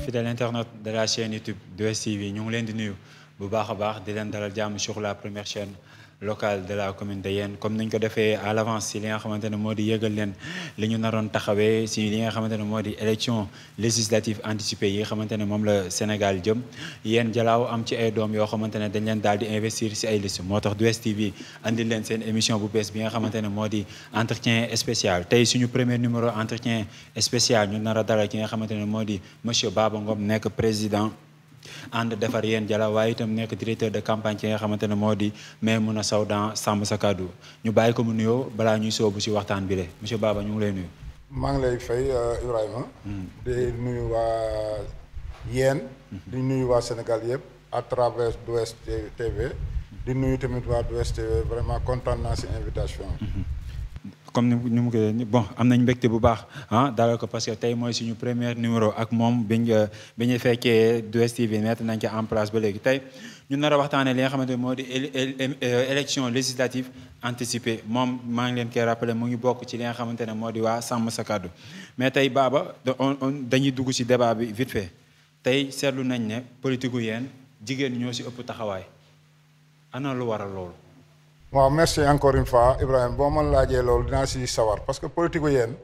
fidèle internaute de la chaîne YouTube 2STV ñu ngi leen di nuyu bu baax a baax di leen dalal jàmm sur la première chaîne locale de la commune de Yène comme niñ ko defee à l'avance si li nga xamante ne moo di yëgal leen li ñu naroon taxawee si li nga xamante ne moo di élection législative anticipée yi nga xamante ne moom la Sénégal jëm Yène Jalaaw am ci ay doom yoo xamante ne dañ leen daal di investir si ay liste moo tax 2STV andil leen seen émission bu bees bi nga xamante ne moo di entretien spécial tey suñu premier numéro entretien spécial ñu nar a dalal ki nga xamante ne moo di monsieur Baba Ngom nekk président ànd defar Yène Jalaaw waaye itam nekk directeur de campagne ki nga xamante ne moo di Maimouna Sow dans Sàmm Sa Kàddu ñu bàyyi ko mu nuyoo balaa ñuy soobu si waxtaan bi le monsieur Baba ñu ngi lay nuyu. maa ngi lay fay Ibrahima. di nuyu waa Yène. di nuyu waa Sénégal yëpp à travers 2STV. di nuyu tamit waa 2STV vraiment kontaan naa si invitation comme ni ni mu ko bon am nañ mbégte bu baax ah dalal ko parce que tey mooy suñu premier numéro ak moom biñ bi ñu fekkee 2STV mettre nañ ko en place ba léegi tey ñu nar a waxtaanee li nga xamante ne moo di élection législative anticipée moom maa ngi leen koy rappelé mu ngi bokk ci li nga xamante ne moo di waa Sàmm Sa Kàddu mais tey Baba dañuy dugg ci débat bi vite fait tey seetlu nañ ne politique gu Yène jigéen ñoo ci ëpp taxawaay ana lu waral loolu. waaw merci encore une fois Ibrahima boo ma laajee loolu dinaa si sawar parce que politique Yène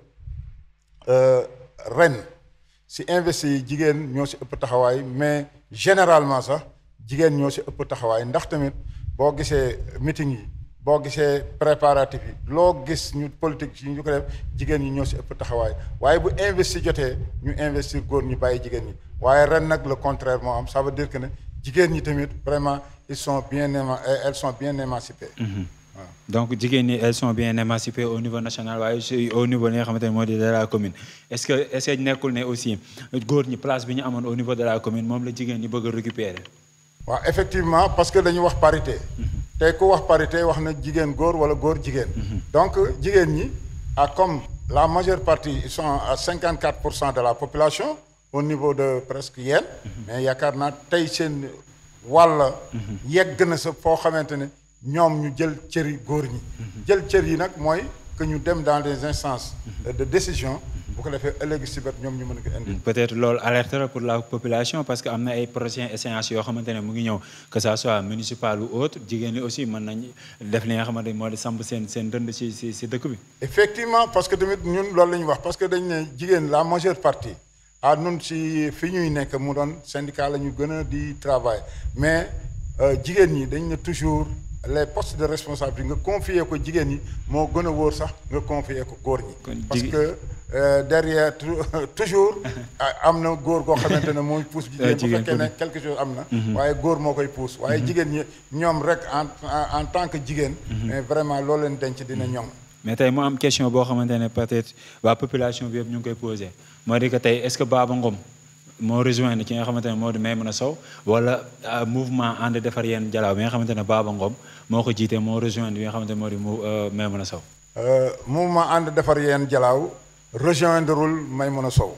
ren si investi yi jigéen ñoo si ëpp taxawaay mais généralement sax jigéen ñoo si ëpp taxawaay ndax tamit boo gisee meeting yi boo gisee préparatif yi loo gis ñu politique yi ñu ko def jigéen ñi ñoo si ëpp taxawaay waaye bu investi jotee ñu investir góor ñi bàyyi jigéen ñi waaye ren nag le contraire moo am ça veut dire que ne jigéen ñi tamit vraiment ils sont bien éma elles sont bien émancipées. waaw donc jigéen ñi elles sont bien émancipées au niveau national waaye aussi au niveau li nga xamante ne moo di de la commune est-ce que est-ce que nekkul ne aussi góor ñi place bi ñu amoon au niveau de la commune moom la jigéen ñi bëgg a récupérer. waaw effectivement parce que dañu wax parité. tey ku wax parité wax na jigéen góor wala góor jigéen. donc jigéen ñi ah comme la majeure partie ils sont à 54 pour cent de la population au niveau de presque Yène. mais yaakaar naa tey seen. walla yegg na sa foo xamante ne ñoom ñu jël cëri góor ñi jël cër yi nag mooy que ñu dem dans des instances de décision bu ko defee ëllëg si bët ñoom ñu mën ko indi peut-être loolu alerte la pour la population parce que am na ay prochaines échéances yoo xamante ne mu ngi ñëw que ça soit municipal ou autre jigéen ñi aussi mën nañ def li nga xamante ne moo di samp seen seen dënd si si si dëkk bi effectivement parce que tamit ñun loolu la ñu wax parce que dañ ne jigéen la majeure partie ah nun si fi ñuy nekk mu doon syndicat la ñu gën a di travail mais jigéen ñi dañ ne toujours les postes de responsabilité nga confier ko jigéen ñi moo gën a wóor sax nga confier ko góor ñi parce que derrière toujours am na góor goo xamante ne mooy pousse jigéen bu fekkee ne quelque chose am na waaye góor moo koy pousse waaye jigéen ñi ñoom rek en en tant que jigéen mais vraiment loolu leen denc dina ñoŋ mais tey mu am question boo xamante ne peut-être waa population bi yëpp ñu ngi koy posé moo di que tey est-ce que Baba Ngom moo rejoindre ki nga xamante ne moo di Maimouna Sow wala mouvement ànd defar Yène Jalaaw bi nga xamante ne Baba Ngom moo ko jiite moo rejoindre bi nga xamante ne moo di Maimouna Sow. mouvement ànd defar Yène Jalaaw rejoindreul Maimouna Sow.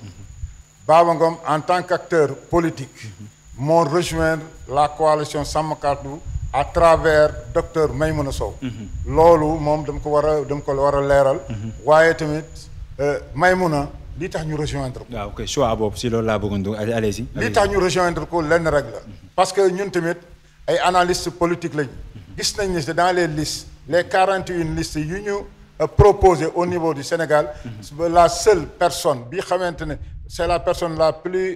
Baba Ngom en tant qu'acteur politique. moo rejoindre la coalition Sàmm Kàddu à travers docteur Maimouna Sow. loolu moom dama ko war a dama ko war a leeral. waaye tamit Maimouna li tax ñu rejoindre ko. waaw ok choix boobu si loolu laa bëggoon dugg allez-y. li tax ñu rejoindre ko lenn rek la. parce que ñun tamit ay analystes politiques lañ. gis nañ ne dans les listes les quarante et une listes yu ñu proposé au niveau du Sénégal. la seule personne bi xamante ne c'est la personne la plus.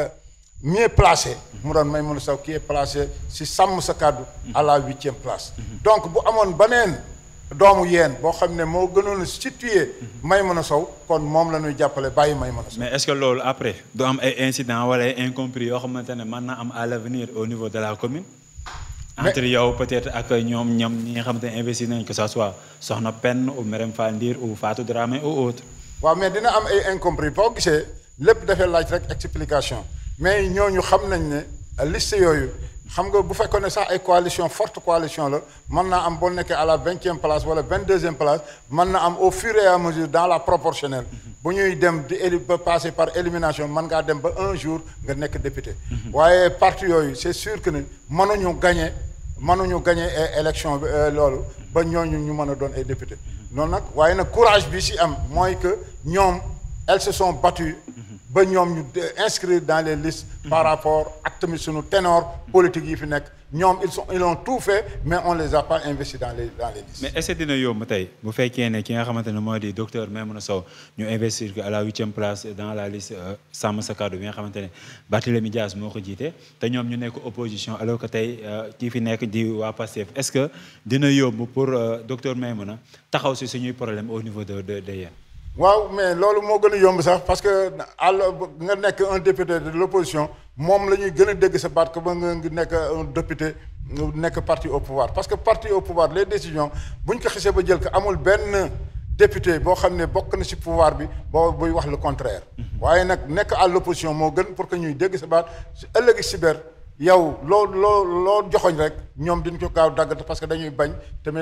mieux placé mu doon Maimouna Sow qui est placé si Sàmm Sa Kàddu à la huitième place donc bu amoon beneen doomu Yène boo xam ne moo gënoon a situé Maimouna Sow kon moom la ñuy jàppale bàyyi Maimouna Sow mais est-ce que loolu après du am ay incidents wala ay incompris yoo xamante ne mën na am à l'avenir au niveau de la commune entre yow peut-être ak ñoom ñoom ñi nga xamante ne investir nañ que ça soit Soxna Penn ou Merème Fall Ndir ou Fatou Dramé ou autre waaw mais dina am ay incompris boo gisee lépp dafay laaj rek explication mais ñooñu xam nañ ne liste yooyu xam nga bu fekkoon ne sax ay coalition forte coalition la mën naa am boo nekkee à la vingtième place wala vingt deuxième place mën na am au fur et à mesure dans la proportionnelle bu ñuy dem di éli ba passer par élimination mën ngaa dem ba un jour nga nekk député waaye parti yooyu c'est sûr que ne mënuñu gagner mënuñu gagner élection bi loolu ba ñooñu ñu mën a doon ay député noonu nag waaye nag courage bi ci am mooy que ñoom elles se sont battues ba ñoom ñu inscrire dans les listes par rapport ak tamit suñu ténor politique yi fi nekk ñoom ils sont ils ont tout fait mais on les a pas investis dans les dans les listes. mais est-ce que dina yomb tey bu fekkee ne ki nga xamante ne moo di docteur Maimouna Sow ñu investir ko à la huitième place dans la liste Sàmm Sa Kàddu bi nga xamante ne Barthélémy Dias moo ko jiite te ñoom ñu nekk opposition alors que tey kii fi nekk di waa Pastef est-ce que dina yomb pour docteur Maimouna taxaw si suñuy problème au niveau de de de yéen. waaw mais loolu moo gën a yomb sax parce que àll nga nekk un député de l'opposition moom la ñuy gën a dégg sa baat que ba nga nekk un député nekk parti au pouvoir parce que parti au pouvoir les décisions bu ñu ko xisee ba jël ko amul benn député boo xam ne bokk na ci pouvoir bi boo buy wax le contraire. waaye nag nekk à l'opposition moo gën pour que ñuy dégg sa baat su ëllëgi si biir yow loo loo loo joxoñ rek ñoom diñ ko gaaw daggat parce que dañuy bañ tamit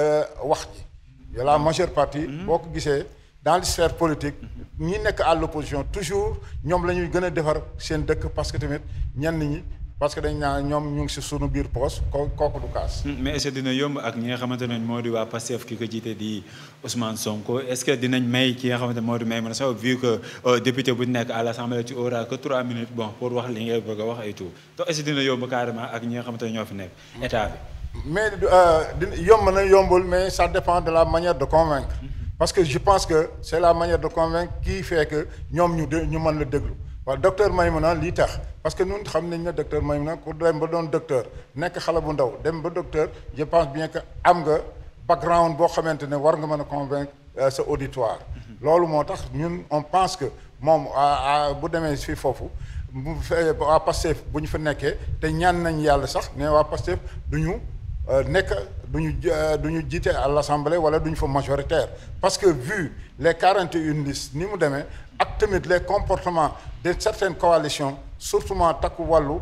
wax ji la majeure partie. boo ko gisee. dans les sphères politiques ñi nekk à l'opposition toujours ñoom la ñuy gën a defar seen dëkk parce que tamit ñenn ñi parce que dañ naa ñoom ñu ngi si sunu biir poos ko kooku du kaas. mais est-ce que dina yomb ak ñi nga xamante ne moo di waa Pastef ki ko jiite di Ousmane Sonko est-ce que dinañ may ki nga xamante ne moo di Maimouna Sow vu que député bu nekk à l'Assemblée tu auras que trois minutes bon pour wax li ngay bëgg a wax et tout donc est-ce que dina yomb carrément ak ñi nga xamante ne ñoo fi nekk état bi. mais dina yomb na yombul mais ça dépend de la manière de convaincre. parce que je pense que c'est la manière de convaincre qui fait que ñoom ñu de ñu mën la déglu waaw docteur Maimouna lii tax parce que ñun xam nañ ne docteur Maimouna ku dem ba doon docteur nekk xale bu ndaw dem ba docteur je pense bien que am nga background boo xamante ne war nga mën a convaincre sa auditoire loolu moo tax ñun on pense que moom bu demee fii foofu bu fee waa Pastef bu ñu fa nekkee te ñaan nañ yàlla sax mais waa Pastef du ñu nekk du ñu du ñu jiite à l'Assemblée wala du ñu fa majoritaire parce que vu les quarante et une listes ni mu demee ak tamit les comportements de certaines coalitions surtout takku wàllu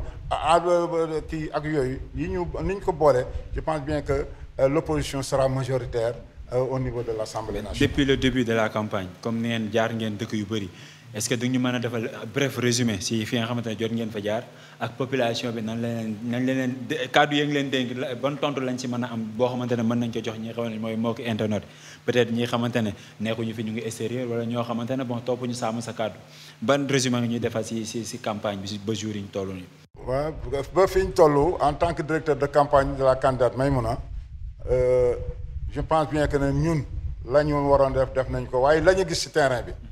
kii ak yooyu yi ñu ni ñu ko boolee je pense bien que l'opposition sera majoritaire au niveau de l'Assemblée nationale. depuis le début de la campagne comme ni ngeen jaar ngeen dëkk yu bëri est-ce que duñu mën a defal bref résumé si fi nga xamante ne jot ngeen fa jaar ak population bi nan leen nan leen kàddu yi ngi leen dénk ban tontu lañ ci mën a am boo xamante ne mën nañ ko jox ñi nga xamante ne mooy moo ko internet peut-être ñi xamante ne nekkuñu fi ñu ngi extérieur wala ñoo xamante ne bon topp ñu Sàmm Sa Kàddu ban résumé nga ñuy defal si si si campagne bi si ba jour yi ñu toll nii. waaw ba fi ñu toll en tant que directeur de campagne de la candidate Maimouna je pense bien que ne ñun la ñu waroon def def nañ ko waaye la ñu gis ci terrain bi.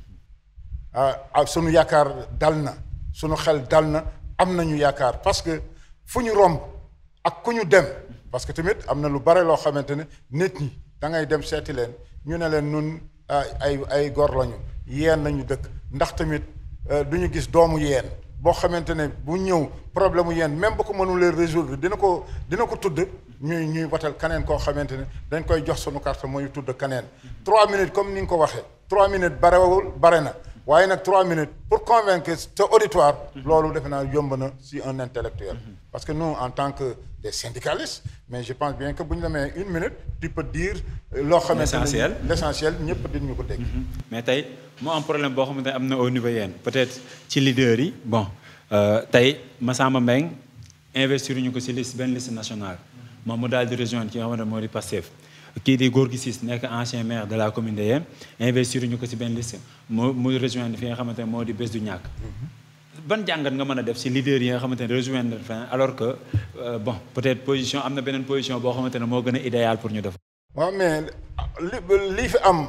ah sunu yaakaar dal na sunu xel dal na am nañu yaakaar parce que fu ñu romb ak ku ñu dem parce que tamit am na lu bare loo xamante ne nit ñi da ngay dem seeti leen ñu ne leen nun ay ay gor lañu yeen lañu dëkk ndax tamit du ñu gis doomu yeen boo xamante ne bu ñëw problème mu yeen même bu ko mënulee résoudre dina ko dina ko tudd ñuy ñuy watal kaneen koo xamante ne dañ koy jox sunu carte mooy tudd kaneen trois minutes comme ni nga ko waxee trois minutes barewul bare na waaye nag trois minutes pour convaincre te auditoire loolu defe naa yomb na si un intellectuel parce que nous en tant que des syndicalistes mais je pense bien que bu ñu demee une minute tu peux dire loo xamante l'essentiel ne l'essentiel ñëpp dinañu ko dégg mais tey moo am problème boo xamante ne am na au niveau yéen peut-être ci leader yi bon tey Massamba Mbengue investir ñu ko si liste benn liste nationale moom mu daal di rejoindre ki nga xamante ne moo di Pastef kii di Gorgui Ciss nekk ancien maire de la commune de Yène investir ñu ko ci benn liste mu mu rejoindre fi nga xamante ne moo di bés du ñàkk ban jàngat nga mën a def ci leader yi nga xamante ne rejoindre fin alors que bon peut-être position am na beneen position boo xamante ne moo gën a idéal pour ñu def waaw mais li lii fi am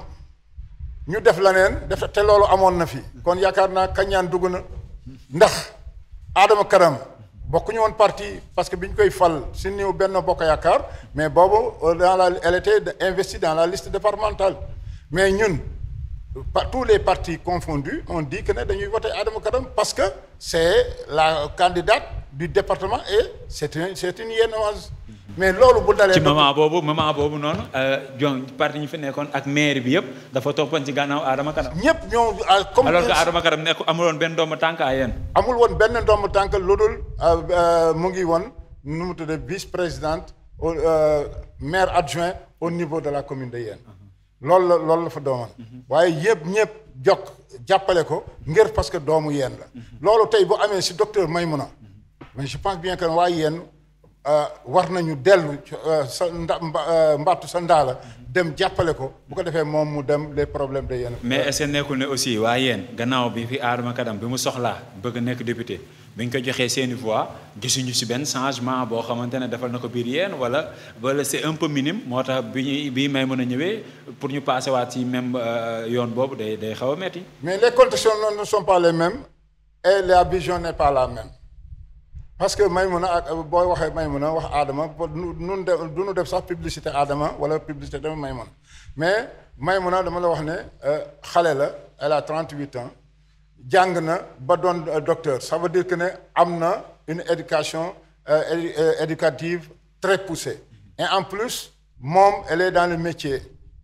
ñu def leneen def te loolu amoon na fi kon yaakaar naa kañaan dugg na ndax Adama Karam bokkuñu woon parti parce que bi ñu koy fal si néew benn bokk yaakaar mais boobu dans la elle était investie dans la liste départementale mais ñun par tous les partis confondus on dit que ne dañuy voter Adama Karam parce que c'est la candidate du département et c'est une c'est une Yénoise mais loolu bu dalee. ci moment boobu moment boobu noonu jon parti ñu fi nekkoon ak maire bi yëpp dafa toppoon ci gànnaaw Adama Karam. ñëpp ñoo comme. alors que Adama Karam nekk amuloon benn doomu tànk à yéen. amul woon benn doomu tànk lu dul mu ngi woon nu mu tuddee vice-présidente au maire adjoint au niveau de la commune de Yène. loolu la loolu la fa dooman waaye yëpp ñëpp jokk jàppale ko ngir parce que doomu Yène la. loolu tey bu amee si docteur Maimouna mais je pense bien que waa Yène war nañu dellu sa nda mbattu sa ndaala dem jàppale ko bu ko defee moom mu dem les problèmes de yenn. mais est-ce que nekkul ne aussi waa yéen gannaaw bi fi Adama Kadam bi mu soxlaa bëgg nekk député bi ñu ko joxee seeni voix gisuñu ci benn changement boo xamante ne defal na ko biir yéen wala wala c'est un peu minime moo tax bi ñuy bii may mën a ñëwee pour ñu passer waat ci même yoon boobu day day xaw a metti. mais les conditions ne sont pas les mêmes et la vision n'est pas la même. parce que Maïmouna ak booy waxee Maïmouna wax Adama nun de du nu def sax publicité Adama wala publicité dama Maïmouna mais Maïmouna dama la wax ne xale la elle a 38 ans jàng na ba doon docteur ça veut dire que ne am na une éducation éducative très poussée et en plus moom elle est dans le métier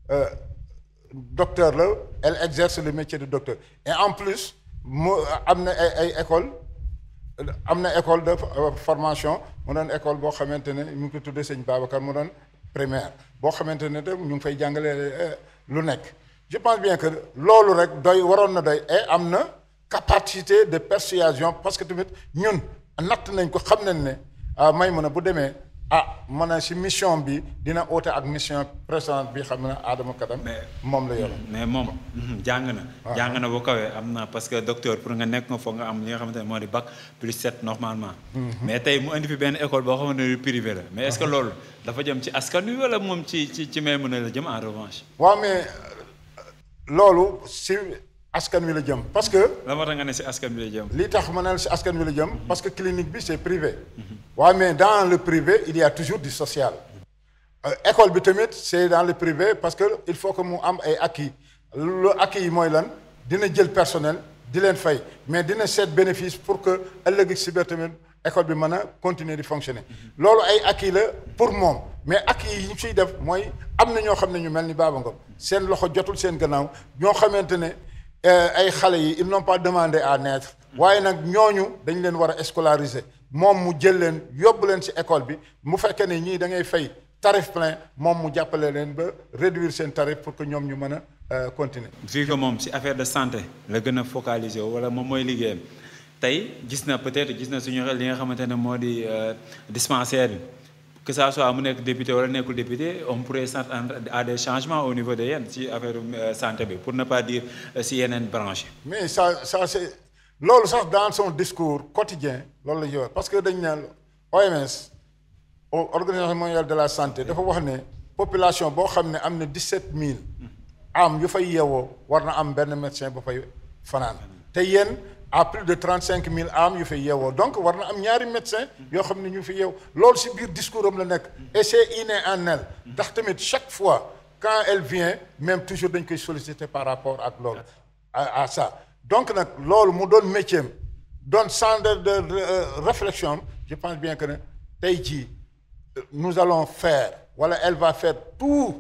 docteur la elle exerce le métier de docteur et en plus mu am na ay ay école am na école de formation mu doon école boo xamante ne ñu ngi ko tuddee sëñ Babacar mu doon primaire boo xamante ne de ñu ngi fay jàngale lu nekk je pense bien que loolu rek doy waroon na doy et am na capacité de persuasion parce que tamit ñun natt nañ ko xam nañ ne may mën a bu demee ah mën a si mission bi dina oote ak mission précédente bi xam ne Adama Kadam moom la yor mais moom jàng na jàng na bu kawee am na parce que docteur pour nga nekk nga foog nga am li nga xamante ne moo di bac plus 7 normalement mais tey mu indi fi benn école boo xamante ne privé la mais est-ce que loolu dafa jëm ci askan wi wala moom ci ci ci may mën a la jëm en revanche waaw mais loolu si askan wi la jëm parce que la moo tax nga ne si askan wi la jëm li tax ma ne si askan wi la jëm parce que clinique bi c'est privé waaw mais dans le privé il y a toujours du social école bi tamit c'est dans le privé parce que il faut que mu am ay acquis lu acquis yi mooy lan dina jël personnel di leen fay mais dina seet bénéfice pour que ëllëg si biir tamit école bi mën a continuer di fonctionner loolu ay acquis la pour moom mais acquis yi ñu siy def mooy am na ñoo xam ne ñu mel ni Baba Ngom seen loxo jotul seen gannaaw ñoo xamante ne ay xale yi ils n'ont pas demandé à naître waaye nag ñooñu dañ leen war a scolariser moom mu jël leen yóbbu leen ci école bi mu fekkee ne ñii da ngay fay tarif plein moom mu jàppale leen ba réduire seen tarif pour que ñoom ñu mën a continuer. vu que moom ci affaire de santé la gën a focaliser wala moom mooy liggéeyam tey gis na peut-être gis na suñu li nga xamante ne moo di dispensaire bi que ça soit mu nekk député wala nekkul député on pourrait s'attendre à des changements au niveau de yéen ci affaire santé bi pour ne pas dire ci yeneen branche mais ça ça c'est loolu sax dans son discours quotidien loolu la ñuy wax parce que dañ ne OMS organisation mondiale de la santé dafa wax ne population boo xam ne am na 17000 am yu fay yeewoo war na am benn médecin ba fay fanaan te yéen à plus de 35000 am yu fay yeewoo donc war na am ñaari médecin yoo xam ne ñu fi yeew loolu ci biir discours am la nekk et c'est inné en elle ndax tamit chaque fois quand elle vient même toujours dañ koy solliciter par rapport ak loolu à à ça donc nag loolu mu doon métier am doon centre de réflexion je pense bien que ne tey jii nous allons faire wala elle va faire tout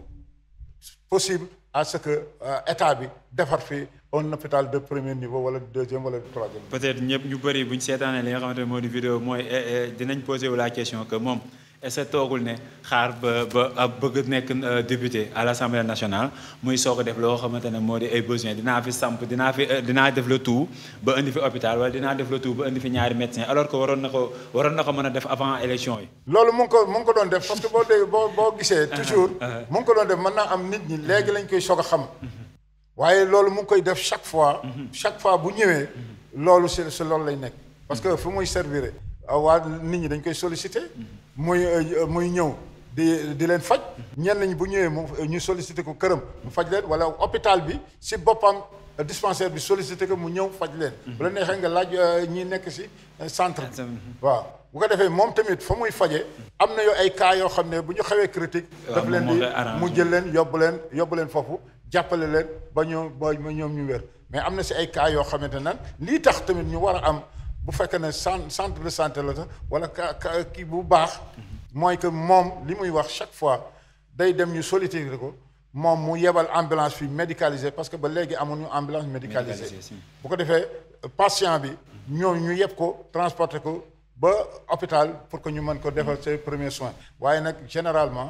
possible à ce que état bi defar fi un hôpital de premier niveau wala deuxième wala troisième. peut-être ñëpp ñu bëri bu ñu seetaanee li nga xamante ne moo di vidéo mooy dinañ poser wu la question que moom est-ce que toogul ne xaar ba ba bëgg nekk député à l'Assemblée nationale muy soog a def loo xamante ne moo di ay besoins dinaa fi samp dinaa fi dinaa def le tout ba indi fi hôpital wala dinaa def le tout ba indi fi ñaari médecins alors que waroon na ko waroon na ko mën a def avant élection yi. loolu mu ngi ko mu ngi ko doon def parce que boo dee boo boo gisee. toujours mu ngi ko doon def mën naa am nit ñi léegi lañ koy soog a xam. waaye loolu mu ngi koy def chaque fois. chaque fois bu ñëwee. loolu si si loolu lay nekk. parce que fu muy servir waa nit ñi dañ koy solliciter. muy muy ñëw di di leen faj. ñenn ñi bu ñëwee mu ñu solliciter ko këram mu faj leen wala hôpital bi si boppam dispensaire bi solliciter ko mu ñëw faj leen. bu la neexee nga laaj ñi nekk si centre bi. waaw bu ko defee moom tamit fa muy faje am na yoo ay cas yoo xam ne bu ñu xawee critique daf leen di mu jël leen yóbbu leen yóbbu leen foofu jàppale leen ba ñoo ba ñoom ñu wér mais am na si ay cas yoo xamante nan lii tax tamit ñu war a am bu fekkee ne centre de santé la sax wala ka kii bu baax mooy que moom li muy wax chaque fois day dem ñu solliciter ko moom mu yebal ambulance fii médicalisée parce que ba léegi amuñu ambulance médicalisée bu ko defee patient bi ñoo ñu yeb ko transporter ko ba hôpital pour que ñu mën ko defal ses premiers soins waaye nag généralement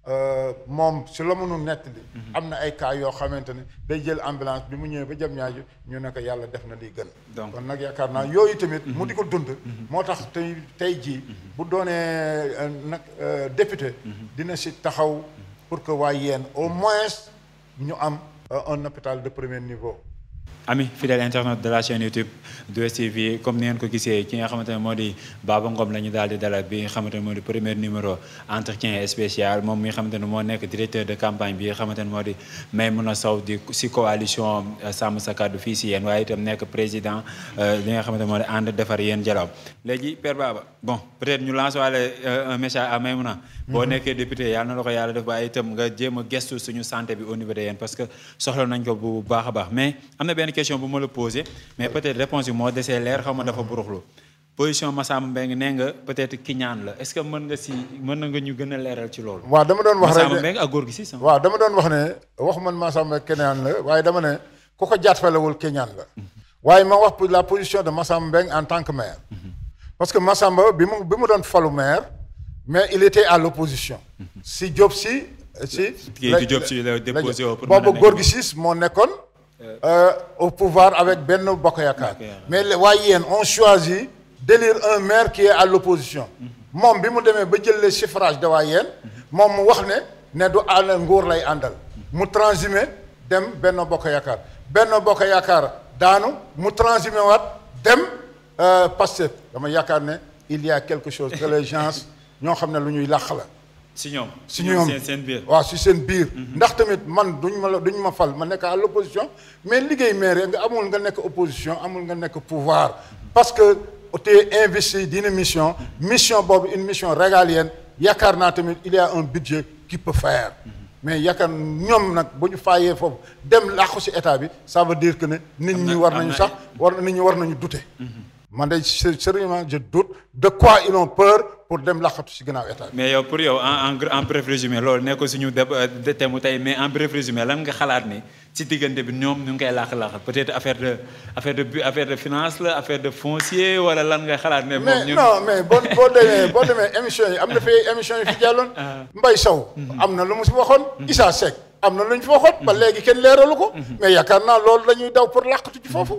moom si la mënu nettali am na ay cas yoo xamante ne day jël ambulance bi mu ñëwee ba jëm ñaaju ñu ne ko yàlla def na liy gën Donc. kon nag yaakaar naa yooyu tamit mu di ko dund moo tax tey tey jii bu doonee euh, nag euh, député dina si taxaw pour que waa yéen au moins ñu am euh, un hôpital de premier niveau ami fidèle internet de la chaîne YouTube 2STV comme ni ngeen ko gisee ki nga xamante ne moo di Baba Ngom la ñu daal di dalal bi nga xamante ne moo di premier numéro entretien spécial moom mi nga xamante ne moo nekk directeur de campagne bi nga xamante ne moo di Maimouna Sow di si coalition Sàmm Sa Kàddu fii si yéen waaye itam nekk président li nga xamante ne moo di ànd defar yéen jalaw léegi Père Baba bon peut-être ñu lancer waale un message à Maimouna boo nekkee député yàlla na la ko yàlla def waaye itam nga jéem a gestu suñu santé bi au niveau de yéen parce que soxla nañ ko bu baax a baax mais am na benn question bu ma la posé mais peut-être réponse bi moo desee leer xaw ma dafa buruxlu position Massamba Mbengue nee nga peut-être kiñaan la est-ce que mën nga si mën na nga ñu gën a leeral ci loolu waaw dama doon wax rek Massamba ne Mbengue ak góor gi si sama waaw dama doon wax ne waxu man Massamba Keñaan la waaye dama ne ku ko jaatfalewul Keñaan la waaye ma wax pour la position de Massamba Mbengue en tant que maire parce que Massamba bi mu bi mu doon falu maire mais il était à l'opposition si Diop si si Kii di Diop Sy la déposé woo pour mën a boobu nekk. góor gi siis moo nekkoon euh, au pouvoir avec benn bokk yaakaar Bokk Yaakaar. mais le- waaye yéen on choisit d'élire un maire qui est à l'opposition moom bi mu demee ba jël le suffrage de waa yéen moom mu wax ne ne du ànd nguur lay àndal mu transhumé dem benn bokk yaakaar benn bokk yaakaar daanu mu transhumé waat dem euh, Pastef dama yaakaar ne il y a quelque chose que les gens ñoo xam ne lu ñuy làq la si ñoom si ñoom seen seen biir waaw si seen biir ndax tamit man duñ ma la duñ ma fal ma nekk à l'opposition mais liggéey maire nga amul nga nekk opposition amul nga nekk pouvoir parce que tu es investi d'une mission mission boobu une mission régalienne yaakaar naa tamit il y a un budget qui peut faire mais yaakaar ñoom nag bu ñu faayee foofu dem làqu si état bi ça veut dire que ne nit Am na- ñi war am nañu na sax war nit ñi war nañu douter man de sé- sérieusement je doute de quoi ils ont peur pour dem làqatu si gannaaw état bi mais yow pour yow en en en bref résumé loolu nekkul suñu de thème mu tey mais en bref résumé lan nga xalaat ni ci diggante bi ñoom ñu ngi koy làq-làq peut-être affaire de affaire de bu- affaire de finance la affaire de foncier wala lan nga xalaat ne moom mais ñun non mais boo boo demee boo demee émission yi am na fi émission yi fi jàlloon Mbaye Sow am na lu mu si waxoon Issa Seck am na lu ñu fi waxoon ba léegi kenn leeralu ko mais yaakaar naa loolu la ñuy daw pour làqatu ci foofu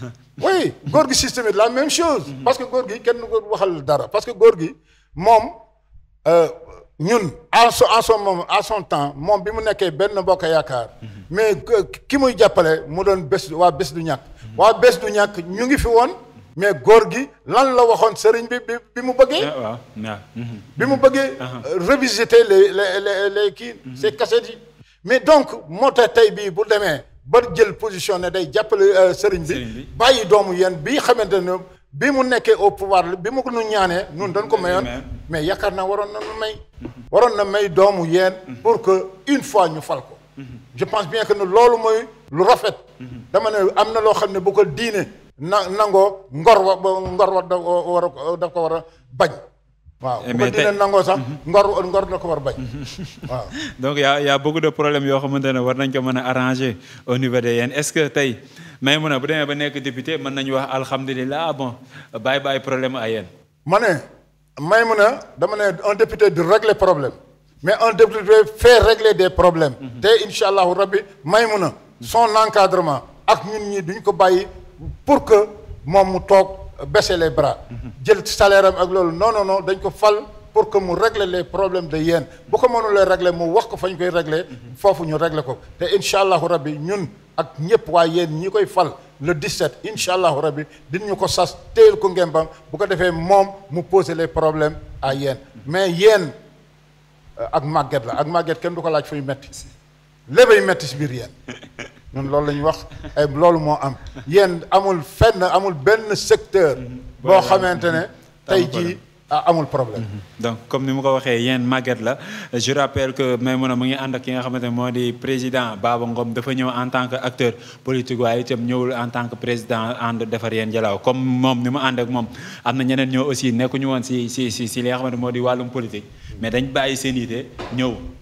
oui góor gi système la même chose parce que góor gi kenn du ko waxal dara parce que góor gi moom euh, ñun en son en son moment en son temps moom bi mu nekkee benn bokk yaakaar mais que- ki muy jàppale mu doon bés waa bés du ñàkk waa bés du ñàkk ñu ngi fi woon mais góor gi lan la waxoon sëriñ bi bi bi mu bëggee Ah, waaw waaw mhm. bi mu bëggee euh, revisiter les les les les kii ces cassettes yi mais donc moo tax tey bii bu demee ba jël position ne day jàppale euh, sëriñ Sëriñ bi bi. bàyyi doomu yéen bii xamante ne bi mu nekkee au pouvoir bi mu ko nu ñaanee nun dañ ko mayoon mais- mais yaakaar naa waroon na nu may waroon na may doomu yéen pour que une fois ñu fal ko je pense bien que ne loolu mooy lu rafet dama ne am na loo xam ne bu ko diine na nangoo ngor wa ba ngor wa da war a daf ko war a bañ waaw bu ko mais tey- diine nangoo sax ngor ngor da ko war a bañ waaw donc y' a y' a beaucoup de problèmes yoo xamante ne war nañ ko mën a arranger au niveau de yéen est ce que tey may mun a bu demee ba nekk député mën nañu wax alhamdulilah bon bàyyi bàyyi problème à yéen. ma ne may mun a dama ne un député du régler problème mais un député fait régler des problèmes te incha allahu rabbi may mun a son encadrement ak ñun ñi duñ ko bàyyi pour que moom mu toog baisser les bras jël salaire am ak loolu non non non dañ ko fal pour que mu régler les problèmes de yéen bu ko mënulee régler mu wax ko fa ñu koy régler foofu ñu régler ko te incha allahu rabbi ñun ak ñëpp waaye yéen ñi koy fal le 17 incha allahu rabbi dinañu ko sas téyel ko ngembam bu ko defee moom mu poser les problèmes à yéen mais yéen euh, ak màgget la ak màgget kenn du ko laaj fuy metti léppay metti si biir yéen ñun loolu la ñuy wax ay loolu moo am yéen amul fenn amul benn secteur boo xamante ne tey jii ah, amul problème donc comme ni mu ko waxee yéen màgget la je rappelle que Maimouna mu ngi ànd ak ki nga xamante ne moo di président Baba Ngom dafa ñëw en tant que acteur politique waaye itam ñëwul en tant que président ànd defar yéen jalaaw comme moom ni mu ànd ak moom am na ñeneen ñoo aussi nekkuñu woon si si si si li nga xamante moo di wàllum politique mais dañ bàyyi seen yite ñëw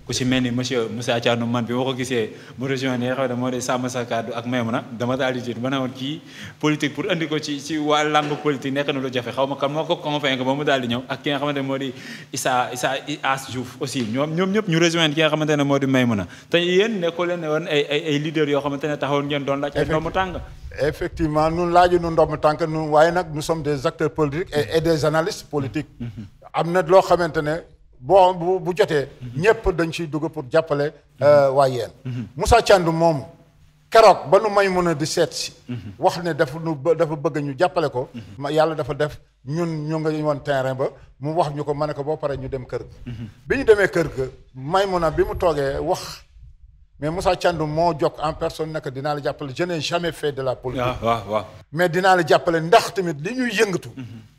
ku si mel ni monsieur Moussa Thiandoum man bi ma ko gisee mu rejoindre nga xam ne moo di sàmm sa kàddu ak Maymuna dama daal di tiit ba ne woon kii politique pour andi ko ci ci waa langue politique nekk na lu jafe xaw ma kan moo ko convaincre ba mu daal di ñëw ak ki nga xamante ne moo di Issa Issa As Diouf aussi ñoom ñoom ñëpp ñu rejoindre ki nga xamante ne moo di Maymuna te yéen nekkoo leen ne woon ay ay ay leaders yoo xamante ne taxawoon ngeen doon laaj ay doomu tàng effectivement nun laaju nu ndomm tànk nun waaye nag nous sommes des acteurs politiques et, et des analystes politiques am na loo xamante ne boo bu bu jotee ñëpp dañ ciy dugg pour jàppale waa yeen Moussa Thiandoum moomu keroog ba nu may mun a di seet si wax ne dafa nu dafa bëgg ñu jàppale ko ma yàlla dafa def ñun ñu nga woon terrain ba mu wax ñu ko ma ne ko boo paree ñu dem kër ga bi ñu demee kër ga may mun a bi mu toogee wax mais Moussa Thiandoum moo jokk en personne nekk dinaa la jàppale je n'ai jamais fait de la politique waaw waaw waaw mais dinaa la jàppale ndax tamit li ñuy yëngatu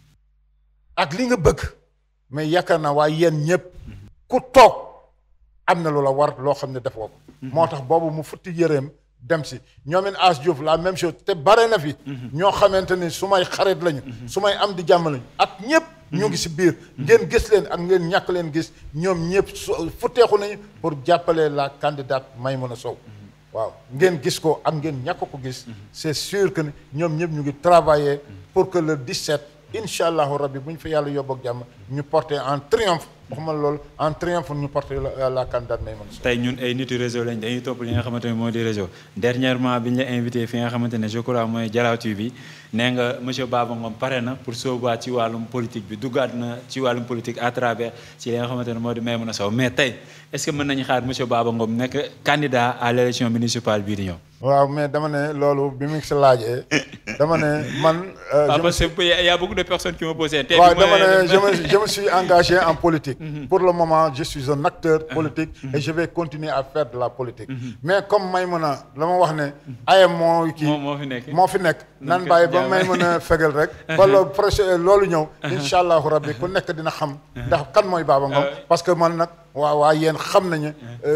ak li nga bëgg mais yaakaar naa waaye yéen ñëpp ku toog am na lu la war loo xam ne defoo ko moo tax boobu mu futti yëreem dem si ñoomin As Diouf la même chose te bare na fi ñoo xamante ni su may xarit lañu su may am di jàmm lañu ak ñëpp ñu ngi si biir ngeen gis leen ak ngeen ñàkk leen gis ñoom ñëpp su futteeku nañu pour jàppale la candidate Maïmouna Sow waaw ngeen gis ko ak ngeen ñàkk ko gis c'est sûr que ñoom ñëpp ñu ngi travailler pour que le 17 incha allahu rabbi bu ñu fa yàlla yóbbu ak jàmm ñu porter en triomphe waxuma loolu en triomphe ñu porter la la candidate Maïmouna Sow tey ñun ay nitu réseau lañ dañuy topp li nga xamante ne moo di réseau dernièrement bi ñu la invité fi nga xamante ne je crois mooy Dialaw TV nee nga monsieur Baba Ngom pare na pour soobuwaat ci wàllum politique bi duggaat na ci wàllum politique à travers ci li nga xamante ne moo di Maïmouna Sow mais tey est-ce que mën nañu xaar monsieur Baba Ngom nekk candidat à l'élection municipale bii di ñëw. waaw mais dama ne loolu bi mu si laajee dama ne man. ah parce que y a beaucoup de personnes qui m'ont posé. tey waaw dama ne je me je me suis engagé en politique. pour le moment je suis un acteur politique. et je vais continuer à faire de la politique. mais comme Maïmouna la ma wax ne. ayam moo kii moo fi nekk moo fi nekk. nan bàyyi ba Maïmouna fegal rek. wala projet loolu ñëw. incha allahu rabbi ku nekk dina xam. ndax kan mooy Baba Ngom. parce que man nag. waaw waaw yéen xam nañu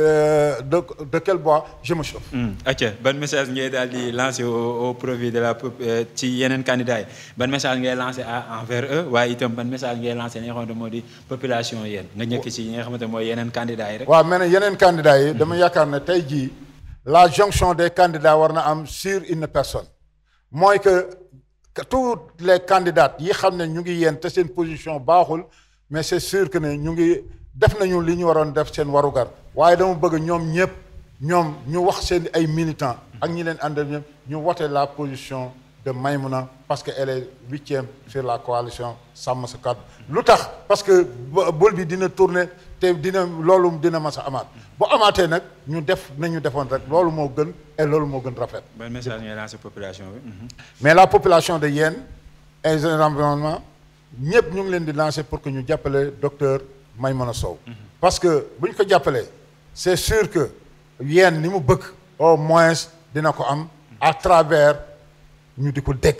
de de quel bois je me chauffe. acca ban message ngay daal di lancer au au profit de la ci yeneen candidats yi ban message ngay lancer envers eux waaye itam ban message ngay lancer li nga xamante moo di population yéen nga ñëkk ci ñi nga xamante mooy yeneen candidats yi rek. waaw mais nag yeneen candidats yi. dama yaakaar ne tey jii la jonction des candidats war na am sur une personne mooy que tous les candidats yi xam ne ñu ngi yéen te seen position baaxul mais c'est sûr que ne ñu ngi. def nañu li ñu waroon def seen warugar waaye dama bëgg ñoom ñëpp ñoom ñu wax seen ay militants ak ñi leen àndal ñëpp ñu wote la position de Maïmouna parce que elle est huitième sur la coalition sàmm sa kàddu lu tax parce que bool bi dina tourner te dina loolu dina mas a amaat bu amaatee nag ñu def nañu defoon rek loolu moo gën et loolu moo gën rafet. ban message ngay lancer population bi. mais la population de Yène et environnement ñëpp ñu ngi leen di lancer pour que ñu jàppale docteur. Maïmouna Sow parce que bu ñu ko jàppalee c'est sûr que yéen ni mu bëgg au moins dina ko am à travers ñu di ko dégg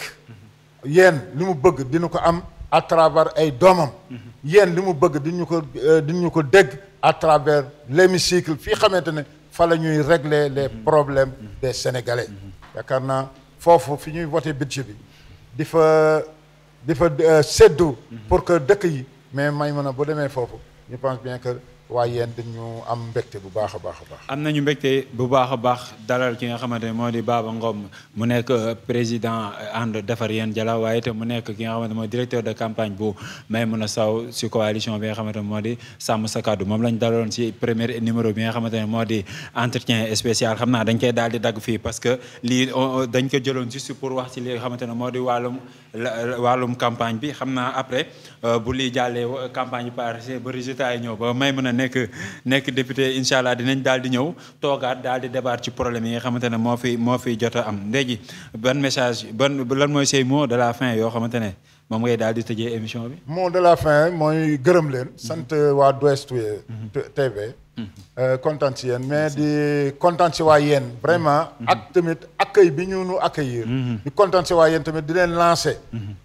yéen li mu bëgg dina ko am à travers ay doomam yéen li mu bëgg diñu ko diñu ko dégg à travers l'hémicycle fii xamante ne fa la ñuy régler les problèmes des Sénégalais yaakaar naa foofu fi ñuy voter budget bi di fa di fa séddu pour que dëkk yi mais Maïmouna bu demee foofu je pense bien que waa yéen dañu am mbégte bu baax a baax a baax. am nañu mbégte bu baax a baax dalal ki nga xamante ne moo di Baba Ngom mu nekk président ànd defar yéen Jalaw waaye itam mu nekk ki nga xamante mooy directeur de campagne bu Maïmouna Sow si coalition bi nga xamante ne moo di sàmm sa kàddu moom lañ dalaloon si premier numéro bi nga xamante ne moo di entretien spécial xam naa dañ koy daal di dagg fii parce que lii dañ ko jëloon juste pour wax ci li nga xamante ne moo di wàllum wàllum campagne bi xam naa après bu lii jàllee campagne bi passé ba résultat yi ñëw ba Maïmouna nekk nekk député incha allah dinañ daal di ñëw toogaat daal di débat ci problème yi nga xamante ne moo fi moo fi jot a am léegi ban message ban lan mooy say mot de la fin yoo xamante ne moom ngay daal di tëjee émission bi. mot de la fin mooy gërëm leen. sant waa Douest TV. kontaan si yéen mais di kontaan si waa yéen. vraiment ak tamit accueil bi ñu nu accueillir. di kontaan si waa yéen tamit di leen lancer.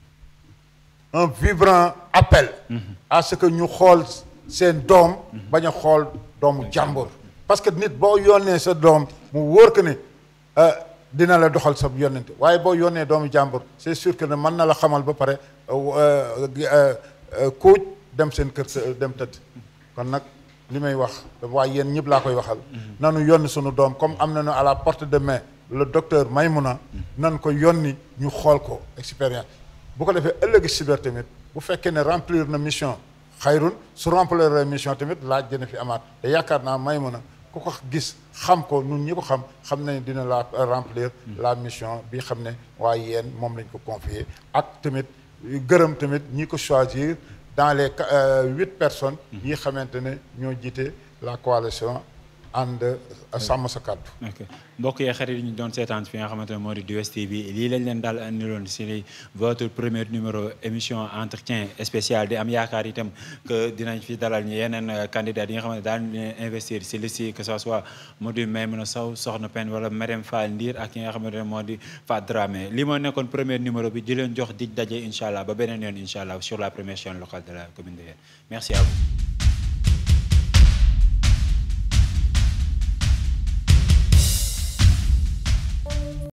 un vibrant appel. à ce que ñu xool. seen doom bañ a xool doomu jàmbur parce que nit boo yónnee sa doom mu wóor que ne dina la doxal sa yónnente waaye boo yónnee doomu jàmbur c'est sûr que ne mën na la xamal ba pare kuuj dem seen kër sa dem tëdd kon nag li may wax waaye yéen ñëpp laa koy waxal. nanu yónni sunu doom comme am nañu à la porte de main le docteur Maymouna. nan ko yónni ñu xool ko expérience bu ko defee ëllëg si biir tamit bu fekkee ne remplir na mission xayrun su remplir la mission tamit laaj dina fi amaat te yaakaar naa Maymouna ku ko gis xam ko ñun ñi ko xam xam nañ dina la remplir la mission bi xam ne waaye yéen moom lañ ko confier ak tamit gërëm tamit ñi ko choisir dans les huit personnes yi xamante ne ñoo jiite la coalition ànd sàmm sa kàddu ok mbokk yee xarit yi ñu doon seetaan fi nga xamante ne moo di 2STV lii lañ leen daal andiloon si votre premier numéro émission entretien spécial di am yaakaar itam que dinañ fi dalal ñu yeneen candidat yi nga xamante ne daal investir si liste yi que ça soit moo di Maimouna Sow Soxna Pène wala Marème Fall Ndir ak ki nga xamante ne moo di Fat Dramé lii moo nekkoon premier numéro bi di leen jox dig daje incha allah ba beneen yoon incha allah sur la première chaîne locale de la commune de Yène merci à vous